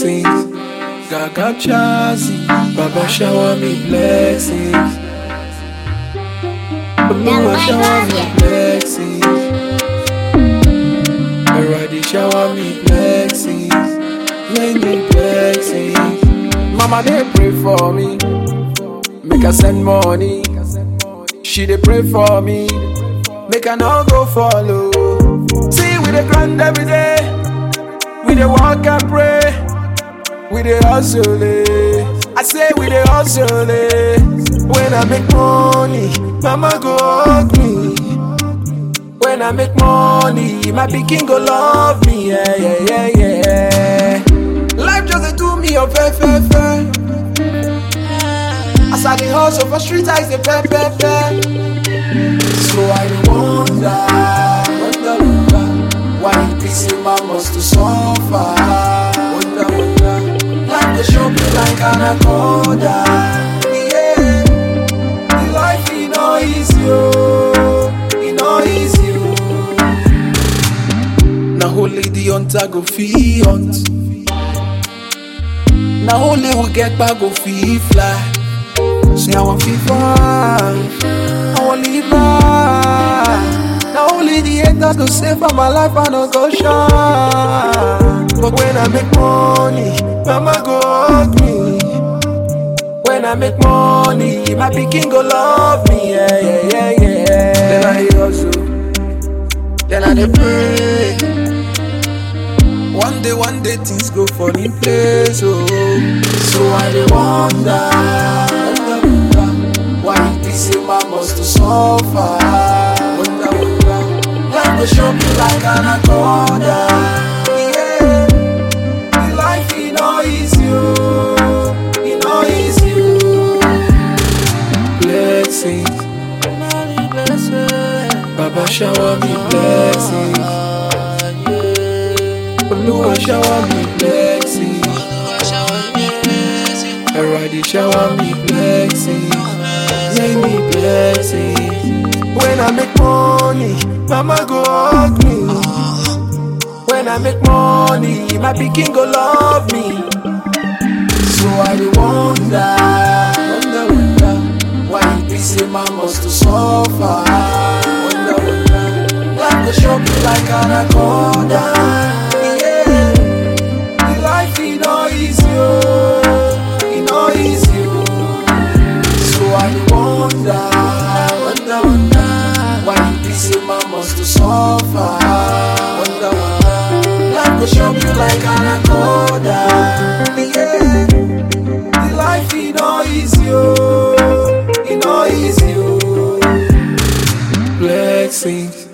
blessings. Gaga Chazi, Baba shower me blessings. Oluwa shower me blessings. Already shower me blessings. Many blessings. Mama they pray for me. Make her send money. She they pray for me. Make her not go follow. See we dey grind every day. We dey walk and pray. We dey hustle. eh. I say we dey hustle. eh. When I make money, mama go hug me. When I make money, my pikin go love me. Yeah, yeah, yeah, yeah. Life just dey do me a fair, fair, fair. As I dey hustle for street, I say fair, fair, fair. So I dey wonder, wonder, wonder, why it be say man must to suffer. Wonder, wonder, life dey show me like anaconda. Yeah, the life e no easy, oh, e no easy, oh. Na only the hunter go fit hunt. Na only who get back go fit fly. Say I want fit fly, I want live life. Na only the haters go say for my life I no go shine. But when I make money, mama go hug me. When I make money, my pikin go love me. Yeah, yeah, yeah, yeah. Then I dey hustle, then I dey pray. One day, one day things go fall in place. Oh, so I dey wonder, wonder, wonder why it be say man must to suffer. Wonder, wonder, life go show me like anaconda. Yeah, the life e no easy, oh, e no easy, oh. Blessings, Baba shower me blessings. Oluwa shower me blessings. Already shower me blessings. Many blessings. When I make money, mama go hug me. When I make money, my pikin go love me. So I dey wonder, wonder, wonder, why it be say man must to suffer. Wonder, wonder, life go shock me like anaconda. Yeah, the life e no easy, oh, e no easy, oh. So I dey wonder, wonder, wonder, why it be say man must to suffer. Wonder, wonder, life go shock you like anaconda. Yeah, the life e no easy, oh, e no easy, oh. Blessings,